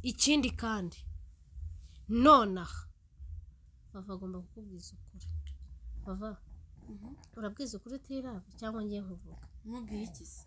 ikindi kandi nonaha bava agomba kukubwiza ukuri bava urabwiza ukuri utiraba cyangwa ngiye nkuvuga mubwire iki se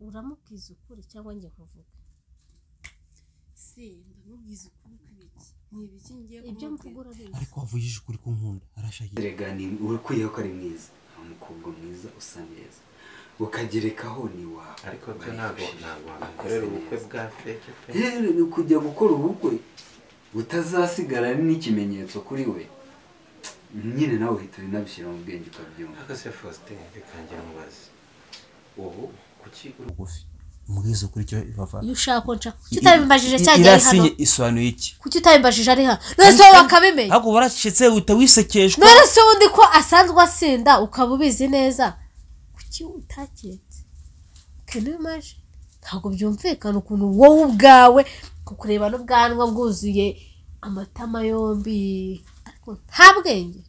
uramubwiza ukuri cyangwa ngiye nkuvuga se ndamubwiza ukuri kw'ibiki ni ibiki ngiye ibyo mvuga kumubwira urabizi ariko wavugije ukuri ku nkunda arashakira erega ni ukwiye ko ari mwiza ni umukobwa mwiza usa neza ukagerekaho ni wawe ariko byo ntabwo ntabwo wamukorera ubukwe bwa feke pe yewe ni ukujya gukora ubukwe butazasigara n'ikimenyetso kuri we nyine nawe uhita unabishyira mu bwenge ukabyumva ariko se faustin reka njye mubaze ubu kuki uri bugufi umubwiza ukuri icyo bava iyo ushaka ko nshaka kuki utabimbajije cya gihe ari hano irasiye isobanuye iki kuki utabimbajije ari hano none se wowe wakabimenya ariko waracecetse uhita wisekeshwa none se ubundi ko asanzwe asinda ukaba ubizi neza kuki utaketse kene maje ntabwo byumvikana ukuntu wowe ubwawe kukureba n'ubwanwa bwuzuye amatama yombi ariko nta bwenge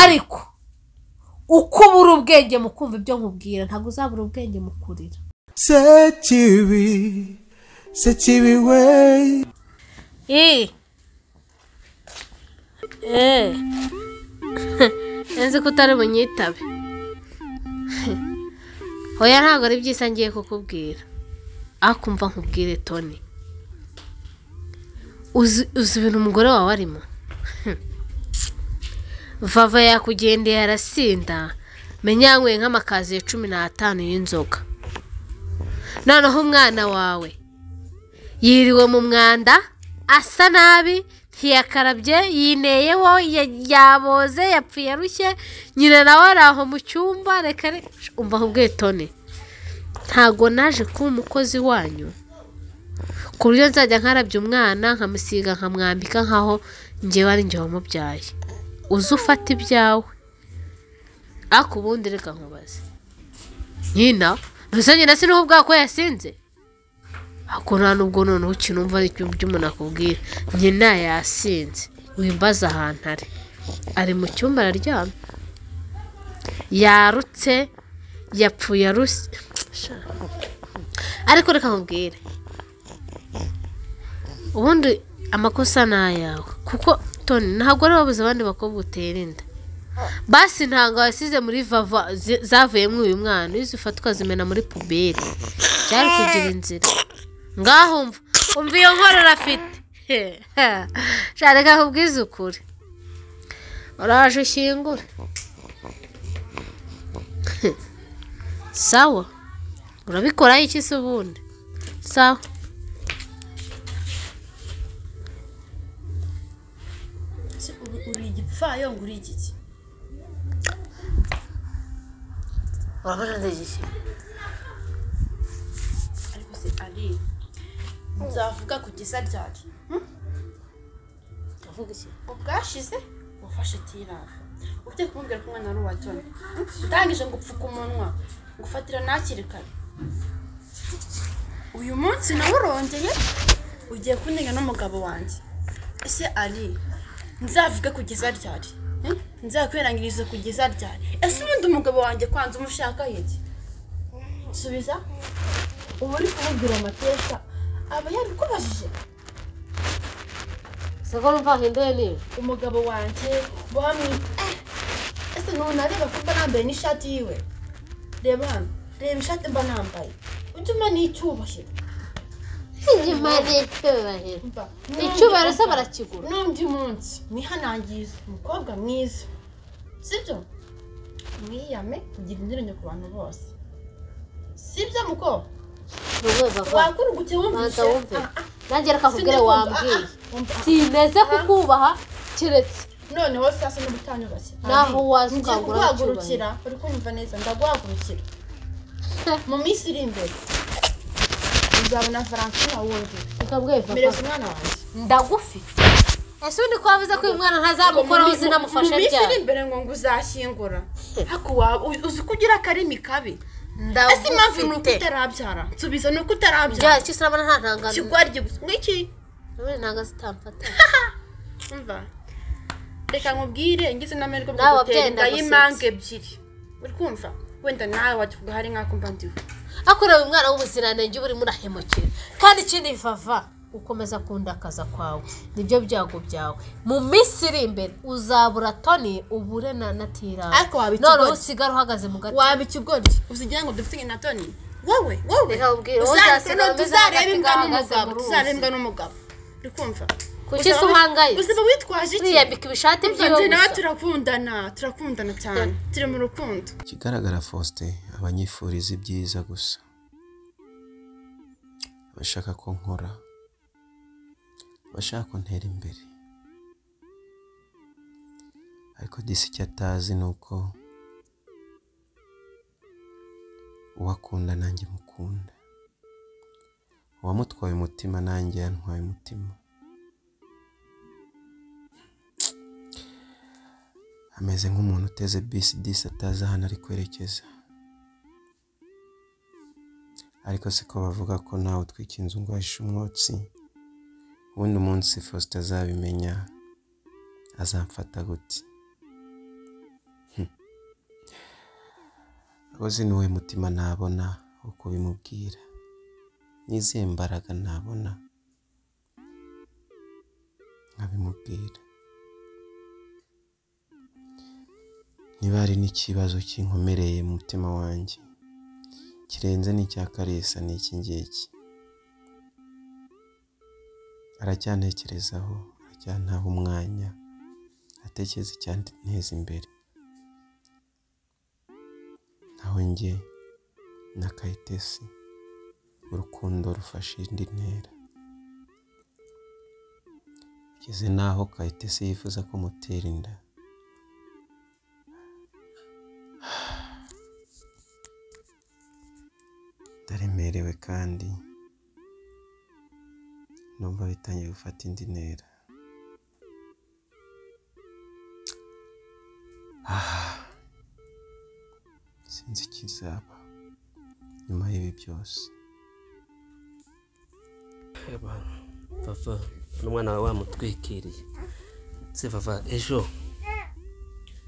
ariko uko ubura ubwenge mu kumva ibyo nkubwira ntabwo uzabura ubwenge mu kurira sekibi sekibi we Eh. Eh. Nzi ko utari bunyitabe. Hoya ntabwo ari byiza ngiye kukubwira. Akumva nkubwire Tony. Uzi uzi ibintu umugore wawe arimo. Vava yakugendeye arasinda. Menya yanyweye nk'amakaziye cumi n'atanu y'inzoga. Noneho umwana wawe yiriwe mu mwanda asa nabi ntiyakarabye yineyeho ya- yaboze yapfuye arushye nyina nawe ari aho mu cyumba reka re- umva ubwitone ntabwo naje kuba umukozi wanyu ku buryo nzajya nkarabya umwana nkamusiga nkamwambika nkaho ngewe ari njye wamubyaye uze ufata ibyawe ariko ubundi reka nkubaze nyina mbese nyina sinuba ubwako ko yasinze ako nta nubwo noneho ukinumva ari ikintu by'umuntu akubwira nyina yasinze wimbaza ahantu ari ari mu cyumba araryamye yarutse yapfuye aruse Sha. ariko reka nkubwire ubundi amakosa ni ayawe kuko toni ntabwo ari wabuze abandi bakobwa utera inda basi ntabwo wasize muri vava zi- zavuyemo uyu mwana iyo zifatwa zimena muri puberi byari kugira inzira ngaho umva umva iyo nkorora afite reka kubwiza ukuri uraje ushyingure sawa urabikoraho iki se ubundi sawa Se, uri- uri igipfayongo uri iki ki urabona ndagishye ariko se ari nzavuga ku gisa ryacu uvuga iki ubwashize wafashe tirava ujye kumubwira ko umwana ari uwa toni utangije ngo upfuke umunwa ngo ufatira ntakiri kare uyu munsi nawe urongeye ugiye kunenga n'umugabo wanjye ese ari nzavuge kugeza ryari Eh? nzakwirangiza kugeza ryari ese ubundi umugabo wanjye kwanza umushaka yiki subiza ubu uri kumubwira amateka aba yarikubajije seko numva nkinduye nijoro umugabo wanjye wamwita ese ntuntu nareba ko mba nambaye n'ishati yiwe reba hano reba ishati mba nambaye ujye umenya icyubahiro inyuma n'icyubahiro Umva, icyubahiro se nundi- barakigura n'undi munsi mwihanangirize umukobwa mwiza sibyo mwiyame kugira indirimbo ku bantu bose sibyo mukobwa ni urwego rwa wakura wumvise banza wumve Ah, ah, nange reka nkubwire Sindakumva. wambwiye Ah, ah, umva. sineze kukubaha keretse noneho sasa n'ubutanyubatse Naho waza ngiye ukangura kuguhagurukira uri kumva neza ndaguhagurukira mu minsi iri imbere uzabona valentine wundi ukabweva mereza umwana wanjye ndagufite ese undi ko wavuze ko uyu mwana ntazamukoraho uzi namufashe mu minsi iri ryari imbere ngo nguzashyingura ariko waba uzi- uzi ko ugira akarimi kabi ese impamvu ni uko ndagufite utarabyara nsubiza ni uko utarabyara ryari cyose urabona nta ntangano kigwari gigusa ngiki ubundi ntabwo zitamfata umva reka nkubwire ngize n'amahirwe bwo Nawe gutera wabyaye inda ndagusetsa. y'imange ebyiri uri kumva wenda nawe wakivuga hari nk'ako mba ndiwe akorewe umwana w'ubuziranenge uba urimo urahemukira kandi ikindi vava ukomeza kundakaza kwawe nibyo byago byawe mu minsi iri imbere uzabura toni ubure na natirani Ariko waba ikigoryi. noneho usigara uhagaze mu gati waba ikigoryi usigira ngo dufite na toni wowe wowe Reka ubwire, wowe Uzahite uzasiga no- ameze tuzarebe nk'agati imbwa gahagaze n'umugabo mu ruzi. tuzarebe imbwa n'umugabo uri kumva Kuki Uzaba se wi- uhangayitse? uzaba witwaje iki niyambika ibishati Umva, byiwe njye nawe gusa turakundana turakundana cyane turi mu rukundo ikigaragara faustin abanyifuriza ibyiza gusa abashaka ko nkora abashaka ko ntera imbere ariko disi icyo atazi ni uko uwo akunda nanjye mukunda uwamutwaye umutima nanjye yantwaye umutima ameze nk'umuntu uteze bisi disi atazi ahantu ari kwerekeza ariko siko bavuga ko nawe utwika inzu ngo ahishe umwotsi ubundi umunsi faustin azabimenya azamfata gute Hmm. rwose ni we mutima nabona wo kubimubwira n'izihe mbaraga nabona nkabimubwira niba hari n'ikibazo kinkomereye mu mutima wanjye kirenze n'icya karisa ni iki ngiki aracyantekerezaho aracyantaha umwanya atekereza icyanteza imbere naho njye na kayitesi urukundo rufashe indi ntera bigeze n'aho kayitesi yifuza ko mutera inda ndaremerewe kandi numva bitangiye gufata indi ntera Ah. sinzi ikizaba nyuma y'ibi byose papa n'umwana wawe wamutwikiriye se papa ejo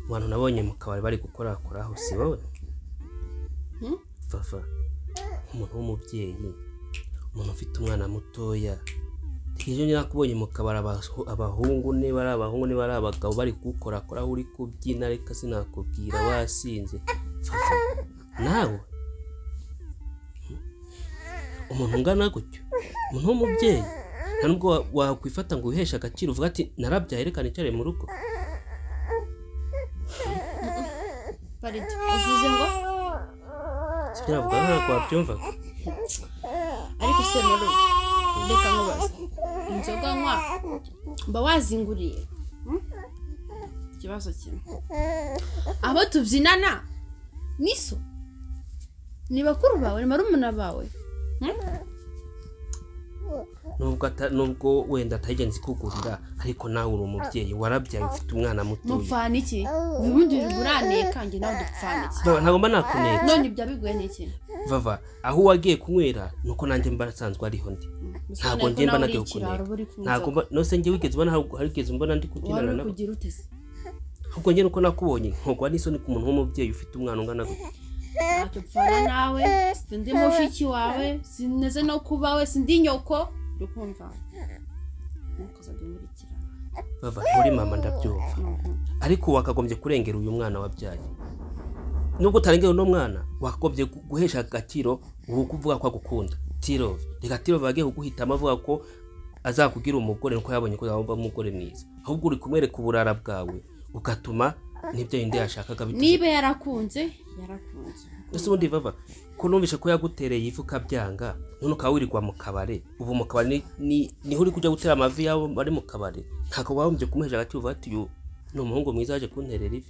abantu nabonye mu kabari bari gukorakoraho si wowe papa umuntu w'umubyeyi umuntu ufite umwana mutoya ejo nyine nakubonye mu kabari abahu- abahungu niba ari abahungu niba ari abagabo bari gukorakoraho uri kubyina reka sinakubwira wasinze papa nawe umuntu ungana gutyo umuntu w'umubyeyi nta nubwo wa- wakwifata ngo wiheshe agaciro uvuga ati narabyaye reka nicare mu rugo baridi uvuze ngo sibyo navuga nta ntabwo wabyumvaga ariko se muri reka nkubaze inzoga nywa mba wazinguriye hmm? ikibazo kimwe abo tubyinana niso ni bakuru bawe ni barumuna bawe nubwo ata- nubwo wenda atayigenzi kugurira ariko nawe uri umubyeyi warabyaye ufite umwana mutoya mupfana iki ubundi biguraniye kandi nawe dupfana iki baba ntabwo mba nakuneka none ibyo biguye ni iki vava aho wagiye kunywera nuko nanjye mba nasanzwe ariho ndi ntabwo njye mba nagiye kuneka ntabwo mba nose njye wigeze ubona hari- harigeze umbona ndi kubyinana nabo kugira uteze ahubwo njye nuko nakubonye nkogwa n'isoni ku muntu w'umubyeyi ufite umwana ungana gutya ntacyo upfana nawe sindi mushiki wawe sineze no kubawe sindi nyoko urukumva ntukazadumurikira bava muri mama ndabyumva ariko wakagombye kurengera uyu mwana wabyaye nubwo utarengera uno mwana wakagombye gu- guhesha agaciro ubu kuvuga ko agukunda tiro reka tiro bagiye kuguhitamo avuga ko azakugira umugore nuko yabonye ko yaba umugore mwiza ahubwo uri kumwereka uburara bwawe ugatuma nibyo yindi yashakaga niba yarakunze yarakunze ese ubundi bava ko numvise ko yagutereye ivu ukabyanga none ukaba wirirwa mu kabari ubu mu kabari ni- ni- niho uri kujya gutera amavi y'abo bari mu kabari ntabwo wahombye kumuhesha agaciro uvuga ati uyu ni umuhungu mwiza waje kunterera ivi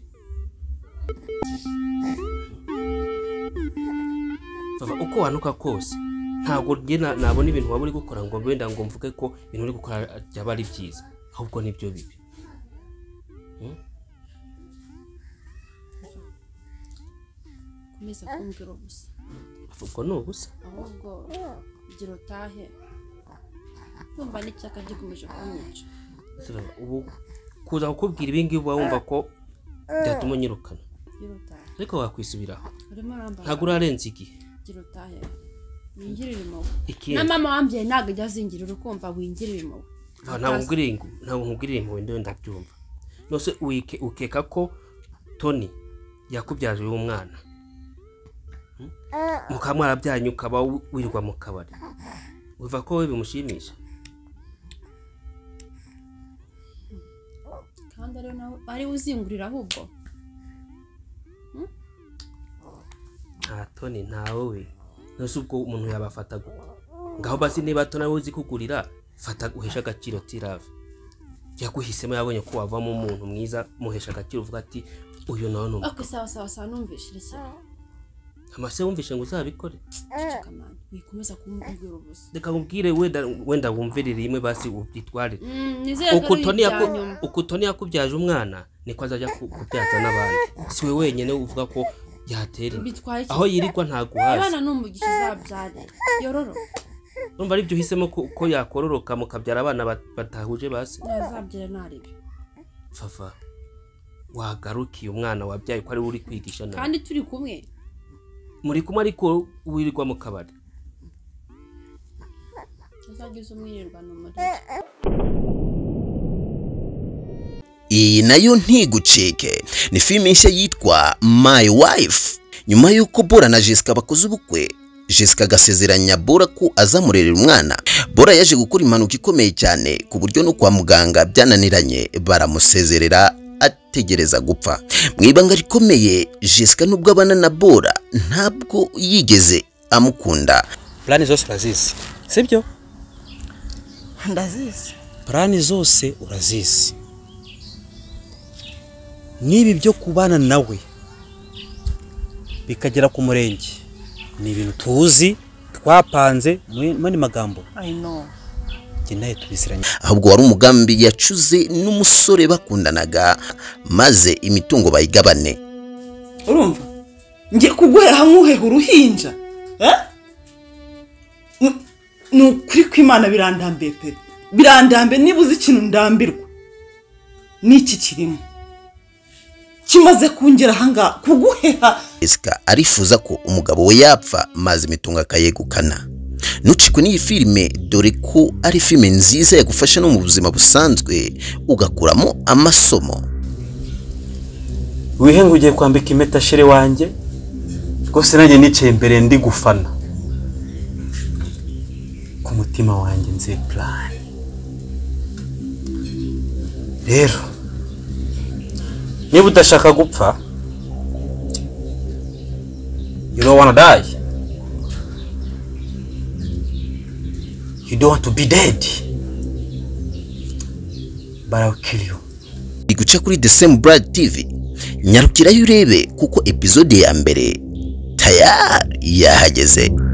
Vava, uko wanuka kose ntabwo njye na- nabona ibintu waba uri gukora ngo wenda ngo mvuge ko ibintu uri gukora byaba ari byiza ahubwo nibyo bibi komeza kumbwira ubusa ubwo ni ubusa ahubwo kugira utahe kumva n'icyaka gikomeje kunyica Vava, ubu kuza kukubwira ibi ngibi uba wumva ko byatuma unyirukana kugira utahe ariko wakwisubiraho urimo urambara ntabwo urarenza igihe ugira utahe wingirire impuhwe ikihe na mama wambyaye ntabwo ajya azingira urukumva wingirire impuhwe Ah, ntabwo nguriye ngo- ntabwo nkubwiriye impuhwe ndewe ndabyumva nose uike- ukeka ko toni yakubyaje uyu mwana Hmm? mukaba mwarabyanye ukaba wi- wirirwa mu kabari wiva ko we bimushimisha kandi ariwe nawe ariwe uzingurira ahubwo nta toni ntawe we nose ubwo umuntu yabafata gute ngaho basi niba toni ari we uzi kugurira fata uheshe agaciro tirave yaguhisemo yabonye ko wavamo umuntu mwiza muhesha agaciro uvuga ati uyu nawe ni umuntu ako sawa sawa sawa numvishire cyane amase wumvishe ngo uzabikore kamani wikomeza kumubwira ubusa reka nkubwire wenda wenda wumvire rimwe basi ubyitware nizere ko uku ari Toni yaku- ibya nyuma uku Toni yakubyaje umwana niko azajya ku- kubyaza n'abandi si we wenyine uvuga ko yatera inda bitwaye iki aho yirirwa ntaguhaza abana ni umugisha uzabyare yororo numva ari byo uhisemo ko ko yakororoka mukabyara abana bat- batahuje basi ntazabyare ntarebe fafa wagarukiye umwana wabyaye ko ari we uri kwigisha nawe kandi turi kumwe muri kumwe ariko wirirwa mu kabari uzagize umwirirwano muri iyi nayo ntigucike ni filime nshya yitwa my wife nyuma y'uko bora na jessica bakoze ubukwe jessica agasezeranya bora ko azamurerera umwana bora yaje gukora impanuka ikomeye cyane ku buryo no kwa muganga byananiranye baramusezerera ategereza gupfa mu ibanga rikomeye jessica nubwo abana na bora ntabwo yigeze amukunda purani zose urazizi sibyo ndazizi purani zose urazizi n'ibi byo kubana nawe bikagera ku murenge ni ibintu tuzi twapanze mu- mu yandi magambo i know njye nawe tubiziranye ahubwo wari umugambi yacuze n'umusore bakundanaga maze imitungo bayigabane urumva ngiye kuguhera hamwe uheha uruhinja eh? Ni- ni ukuri kw'imana birandambiye pe birandambiye niba uzi ikintu ndambirwa n'iki kirimo kimaze kungera ahangaha kuguheha Jessica arifuza ko umugabo we yapfa maze imitungo akayegukana nucikwe n'iyi filime dore ko ari filime nziza yagufasha no mu buzima busanzwe ugakuramo amasomo wihe ngo ugiye kwambika impeta shere wanjye rwose nanjye nicaye imbere ndi gufana ku mutima wanjye nzi purani rero niba udashaka gupfa you don't wanna die you don't want to be dead but I'll kill you iri guca kuri The Same Brad TV nyarukirayo urebe kuko epizode ya mbere tayari yahageze